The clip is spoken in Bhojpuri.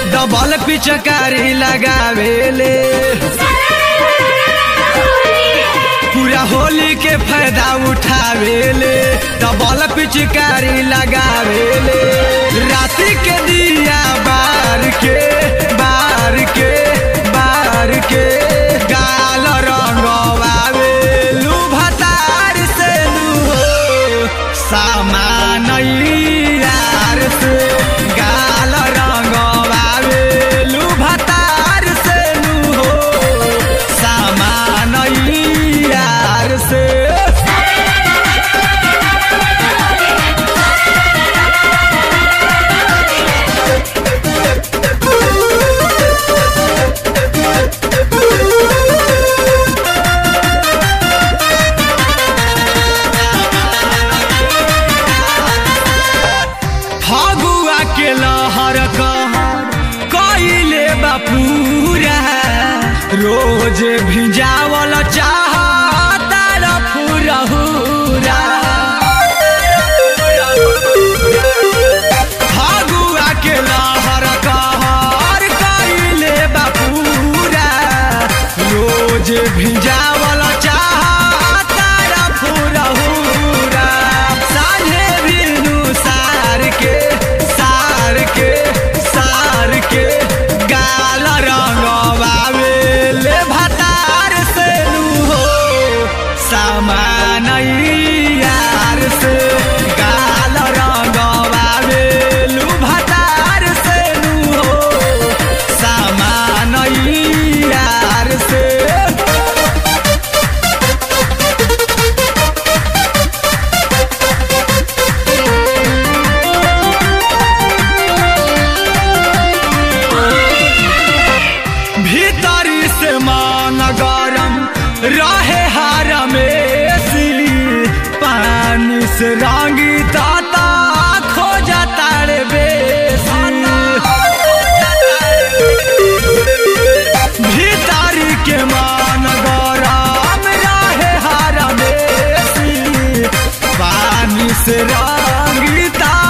डबल पिचकारी लगावेले पूरा होली के फायदा उठावेले डबल पिचकारी लगावेले राति के दिया बार के बार के बार के गाल रंगवावे लू भतार से लू हो सामान यार से गाल रंगवावे लू भतार से लू हो सामान यार से फगुआ के लहर कहर कइले बापूरा रोज भिजावल चाह तार फुरहुरा फगुआ के लहर कहर कइले बापूरा रोज भिजावल चाह तार फुरहुरा साझे बिनु सार के सार के सार के गाल रंगवावे ले भतार से लू हो सामान यार से गाल रंगवावे लू भतार से लू हो सामान यार से भीतरी से मान गरम रहे हार में पानी से रंगी ताता खो जाता रे बेसी भीतरी के मान गरम रहे हार में पानी से रंगी ता